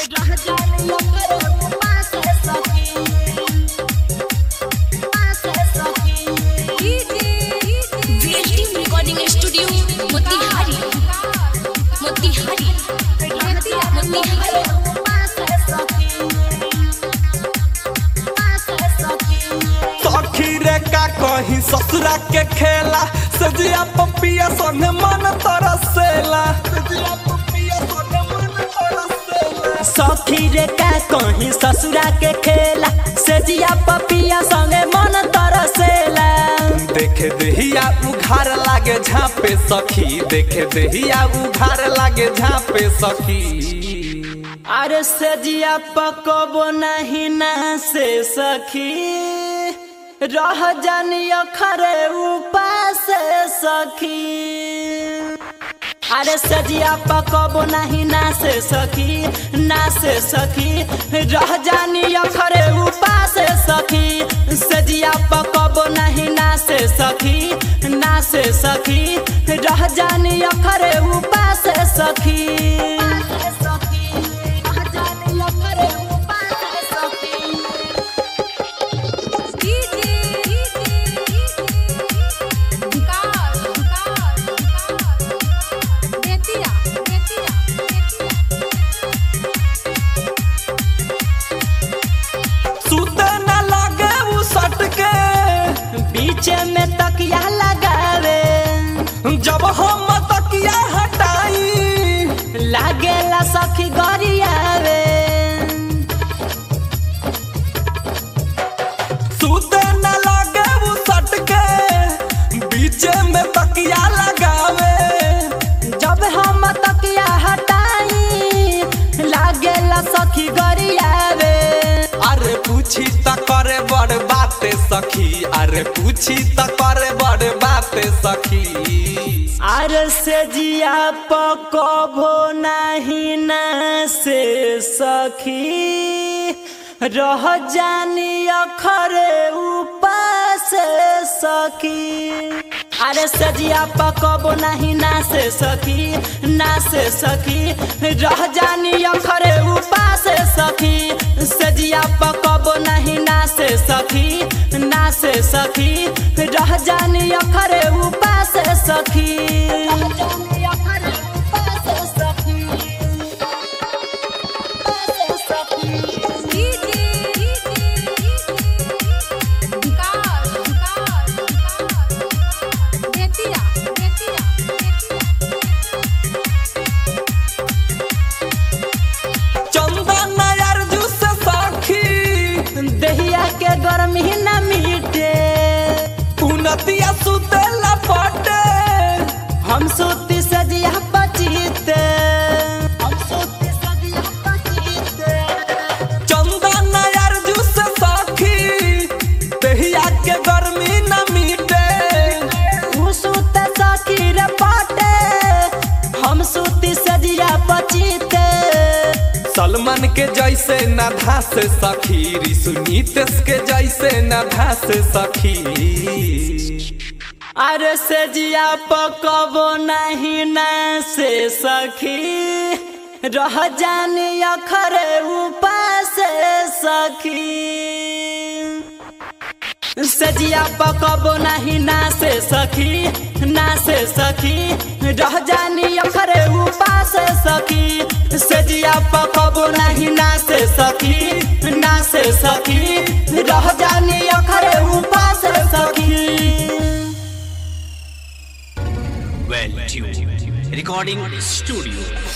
रह जाने ओकरे पास सखी पास सखी VLT recording studio Motihari Motihari Motihari सखी रे का कहीं ससुरा के खेला सजिया पपिया संगे मन तरसेला सजिया पपिया संगे मन तरसेला सखी रे का कहीं ससुरा के खेला सेजिया पपिया संगे मन तरसेला देखे देहिया उघार लागे झापे सखी देखे देहिया उघार लागे झापे सखी अरे सेजिया पकबो नहीं ना से सखी रह जानियो खरे उपास सखी अरे सजिया पकबो नहीं ना से सखी ना से सखी रह जानियो खरे उपास सखी सजिया पकबो नहीं ना से सखी ना से सखी रह जानियो खरे उपास सखी सुते न लागे उ सट के बीच में तकिया लगावे जब हम तकिया हटाई लागेला सखी गरियावे सुते न लागे उ सट के बीच में तकिया लगावे जब हम तकिया हटाई लागेला सखी गरियावे अरे पूछी त करे बड़ बाते सखी अरे पूछी त करे बड़ बाते सखी आर से जिया पकबो नहीं ना से सखी रह जानी अखरे उपास सखी अरे सजिया पकबो नहीं ना से सखी ना से सखी रह जानी अखरे उपास सखी सजिया पकबो नहीं ना से सखी ना से सखी रह जानी अखरे उपास सखी चंदन अर्जू से सखी दहिया के गर्मी न मिटे उनतिया सुते लपटे हम सूती सजिया पचीते चंदन अर्जू से सखी दहिया के गर्मी न मिटे उ सूत सखी रे पाटे हम सूती सजिया पचीते सलमान के जैसे न धास सखी ऋषु नीतेश के जैसे न धास सखी अरे सजिया पकबो नहीं न से सखी रह जानी अखरे उपास सखी सजिया पकबो नहीं ना से सखी ना से सखी रह जानी अखरे उपास सखी सजिया पकबो नहीं ना से सखी ना से सखी रह जानी अखरे उपास सखी Well tuned. Recording studio.